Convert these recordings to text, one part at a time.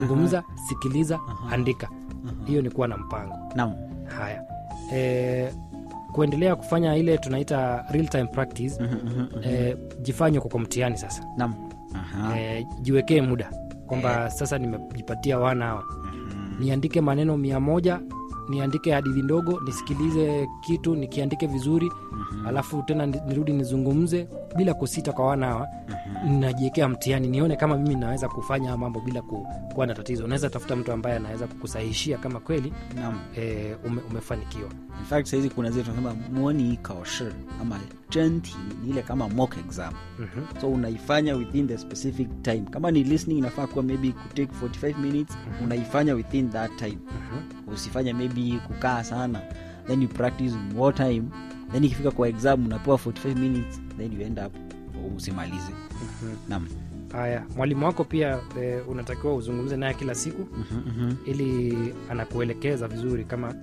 zungumza sikiliza Aha. andika Aha. hiyo ni kuwa na mpango Naam. haya e, kuendelea kufanya ile tunaita real time practice Mhm, mhm, mhm. e, jifanye kwa mtihani sasa Naam. Aha. e, jiwekee muda kwamba sasa nimejipatia wana hawa Mhm. niandike maneno mia moja niandike hadithi ndogo nisikilize kitu nikiandike vizuri Mhm. alafu tena ni- nirudi nizungumze bila kusita kwa wana hawa Mhm. najiwekea mtihani nione kama mimi naweza kufanya haya mambo bila ku, kuwa na tatizo unaweza tafuta mtu ambaye anaweza kukusahihishia kama kweli Naam. e, ume, umefanikiwa In fact sahizi kuna zile tunasema moni kaoshi ama jenti ni ile kama mock exam mm-hmm. so unaifanya within the specific time kama ni listening inafaa kuwa maybe kutake 45 minutes unaifanya within that time Mm-hmm. usifanye maybe kukaa sana then you practice more time then ikifika kwa exam unapewa 45 minutes then you end up usimalize nam haya mwalimu wako pia e, unatakiwa uzungumze naye kila siku ili anakuelekeza vizuri kama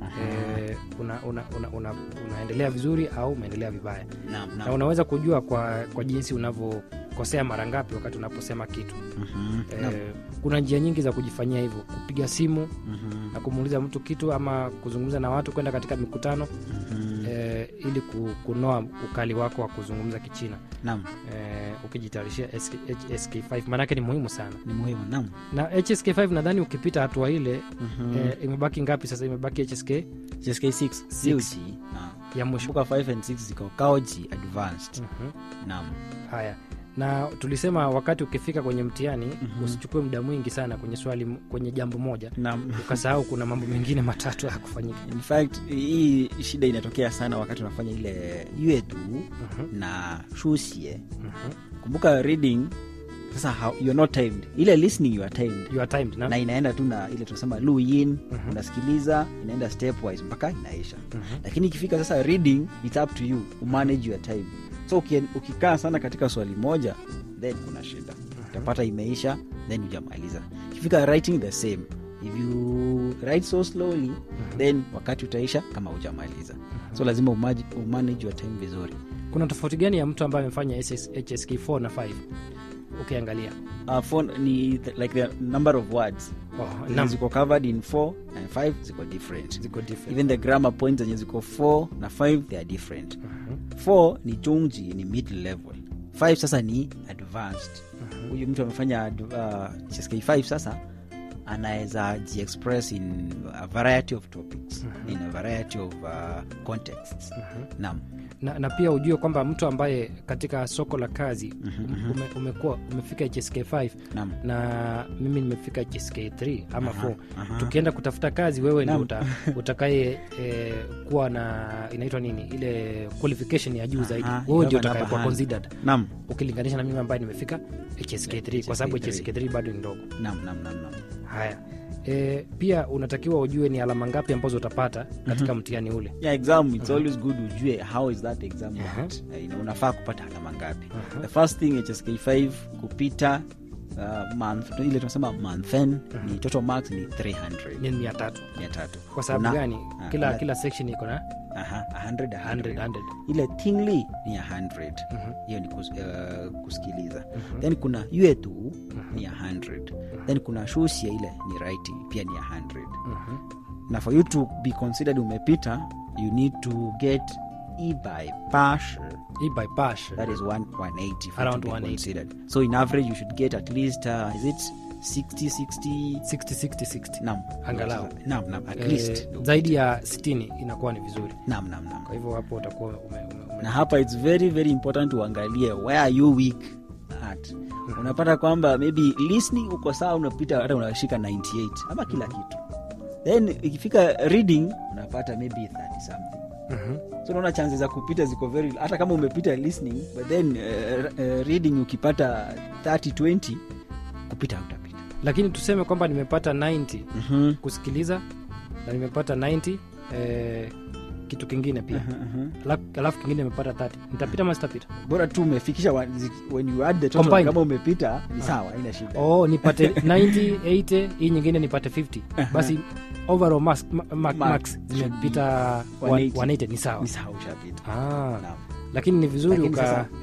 e, una, una, una, una, unaendelea vizuri au umeendelea vibaya nam na nam unaweza kujua kwa, kwa jinsi unavyokosea mara ngapi wakati unaposema kitu Mhm, nam. e, kuna njia nyingi za kujifanyia hivyo kupiga simu Mhm, na kumuuliza mtu kitu ama kuzungumza na watu kwenda katika mikutano mhm. e, ili ku- kunoa ukali wako wa kuzungumza kichina nam e, ukijitayarishia SK, hsk5 maanake ni muhimu sana ni muhimu nam na hsk5 nadhani ukipita hatua ile Mhm. e, imebaki ngapi sasa imebaki hsk JSK 6 Six. Liuji, naam. ya mwisho kumbuka 5 and 6 ziko kaoji advanced Mhm. nam haya na tulisema wakati ukifika kwenye mtihani Mhm. usichukue muda mwingi sana kwenye swali kwenye jambo moja nam ukasahau kuna mambo mengine matatu ya kufanyika in fact hii shida inatokea sana wakati unafanya ile yetu Mhm, na shusie mhm. kumbuka reading sasa how, you're not timed ile listening you are timed You are timed, na? na inaenda tu na ile tunasema luin Mhm. unasikiliza inaenda stepwise mpaka inaisha Mhm. lakini ikifika sasa reading it's up to you umanage your time so uki- ukikaa sana katika swali moja then kuna shida utapata imeisha then ujamaliza ikifika writing the same if you write so slowly then wakati utaisha kama ujamaliza so lazima umaji, umanage your time vizuri kuna tofauti gani ya mtu ambaye amefanya SS hsk 4 na 5 ukiangalia uh, phone ni the, like the number of words oh, zenye nam- ziko covered in 4 and 5 ziko different ziko different. even the grammar points zenye ziko 4 na 5 they are different Mhm, 4 ni chungji ni mid level 5 sasa ni advanced mhm. huyu mtu amefanya ad- uh, CSK5 sasa anaweza jiexpress in a variety of topics Mhm. in a variety of uh, contexts Mhm. nam na, na pia ujue kwamba mtu ambaye katika soko la kazi Mhm, um- mhm. ume, umekuwa umefika hsk 5 nam na mimi nimefika hsk 3 ama Aha, 4 aha. tukienda kutafuta kazi wewe ndio Naam. uta, utakaye eh, kuwa na inaitwa nini ile qualification ya juu Aha, zaidi you wewe ndio have an utakayekuwa upper hand. considered nam ukilinganisha na mimi ambaye nimefika hsk 3 kwa sababu HSK3. hsk 3 bado ni ndogo nam nam nam nam haya e, pia unatakiwa ujue ni alama ngapi ambazo utapata katika mtihani ule yeah exam it's always good ujue how is that exam Aha. went. Eh, ina- unafaa kupata alama ngapi Aha. the first thing hsk5 kupita uh, month ile tunasema monthen ni total marks ni 300 ni mia tatu mia tatu kwa sababu Kuna- gani ah, kila kuna- kila section iko na aha, 100, 100, 100. 100. ile tingly ni ya 100 Mhm, hiyo ni kus, uh, kusikiliza mhm, then kuna yetu ni ya 100 then kuna shusia ile ni writing pia ni ya 100 mhm. na for you to be considered umepita you need to get e by pash hii by pash that is one, 180 for Around to be 180. considered so in average you should get at least uh, is it 60 60 60 60 60 nam Angalau. nam nam at Eh, least zaidi ya 60 inakuwa ni vizuri nam nam nam kwa hivyo hapo utakuwa ume, ume, ume. na hapa its very very important uangalie where are you weak at unapata kwamba maybe listening uko sawa unapita hata unashika 98 ama kila kitu then ikifika reading unapata maybe 30 something Mhm. so unaona chances za kupita ziko very hata kama umepita listening but then uh, uh, reading ukipata 30 20 kupita utapita lakini tuseme kwamba nimepata 90 mm-hmm. kusikiliza na nimepata 90 eh, kitu kingine pia Alafu- alafu kingine nimepata 30 nitapita ama sitapita bora tu umefikisha wa- zi- when you add the total Combined. kama umepita ni sawa ina shida oh nipate 90 80 hii nyingine nipate 50 basi overall marks, ma, ma, Marks marks should zimepita 180. 180 ni sawa ni sawa ushapita ah, Naam. lakini ni vizuri Lakini uka sasa, aha,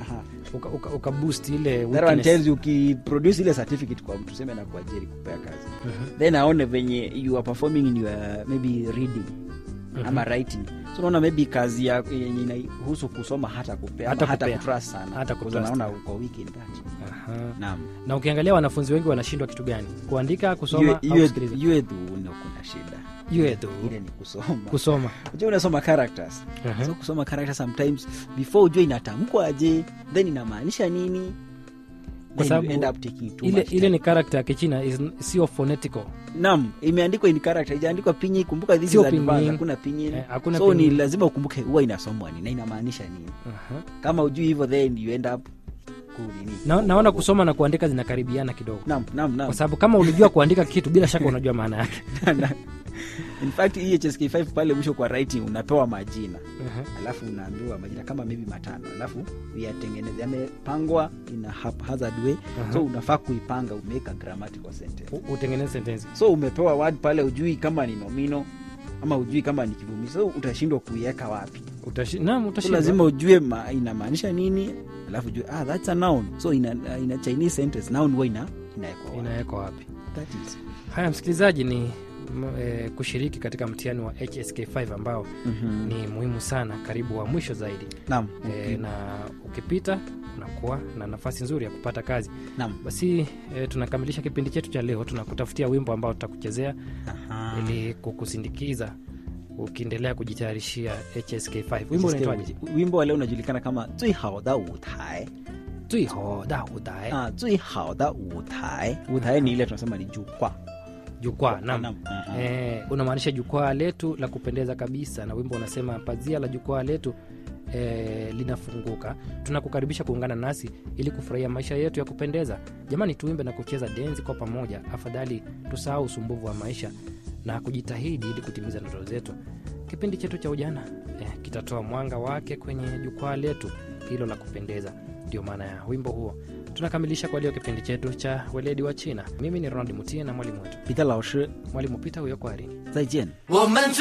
uka, uka, uka boost ile That one weakness. tells you ukiproduce ile certificate kwa mtu seme na kuajiri kupea kazi then aone venye you are performing in your maybe reading ama writing so unaona maybe kazi ya yenye inahusu kusoma hata kupea Hata ama hata kupea. kutrust sana Hata Because kutrust. unaona uko weak in that Aha. naam na ukiangalia wanafunzi wengi wanashindwa kitu gani kuandika kusoma Yue- au yue- kusikiliza yue tu ndo kuna shida Yue tu. ile ni kusoma kusoma unajua unasoma characters Aha. so kusoma characters sometimes before ujue inatamkwa aje then inamaanisha nini Kwa then you sababu end up taking too ile, much ile time. ni karakta ya kichina is- sio phonetical nam imeandikwa in character ijaandikwa pinyin kumbuka this Sio is advanced, pinyin. hakuna pinyin Eh, hakuna so ni pinyin. lazima ukumbuke huwa inasomwa nini na inamaanisha nini Aha. kama ujui hivyo then you end up kunini na, naona kusoma na kuandika zinakaribiana kidogo nam nam nam kwa sababu kama ulijua kuandika kitu bila shaka unajua maana yake in fact hii hsk5 pale mwisho kwa writing unapewa majina Aha. alafu unaambiwa majina kama maybe matano alafu yatengeneze yamepangwa in a haphazard way Aha. so unafaa kuipanga umeweka grammatical sentence U- utengeneze sentensi so umepewa word pale ujui kama ni nomino ama ujui kama ni kivumishi so utashindwa kuiweka wapi Utashi- naam, so utashindwa. lazima ujue ma, inamaanisha nini alafu ujue ah, that's a noun so ina, ina chinese sentence noun huwa ina inawekwa wapi. inawekwa wapi That is. haya msikilizaji ni m, e, kushiriki katika mtihani wa hsk5 ambao Mhm. ni muhimu sana karibu wa mwisho zaidi Naam, e, na ukipita unakuwa na nafasi nzuri ya kupata kazi naam. basi e, tunakamilisha kipindi chetu cha leo tunakutafutia wimbo ambao tutakuchezea Aha. ili kukusindikiza ukiendelea kujitayarishia hsk5 wimbo unaitwaje wimbo wa leo unajulikana kama 最好的舞台 tuihoda udae ah, 最好的舞台舞台ni ile tunasema ni jukwaa jukwaa nam Naam. Aha. e, unamaanisha jukwaa letu la kupendeza kabisa na wimbo unasema pazia la jukwaa letu e, linafunguka tunakukaribisha kuungana nasi ili kufurahia maisha yetu ya kupendeza jamani tuimbe na kucheza denzi kwa pamoja afadhali tusahau usumbuvu wa maisha na kujitahidi ili kutimiza ndoto zetu kipindi chetu cha ujana e, kitatoa mwanga wake kwenye jukwaa letu hilo la kupendeza ndio maana ya wimbo huo tunakamilisha kwa leo kipindi chetu cha weledi wa china mimi ni ronald mutie na mwalimu wetu 彼得老师 mwalimu pita huyo kwari 再见我们。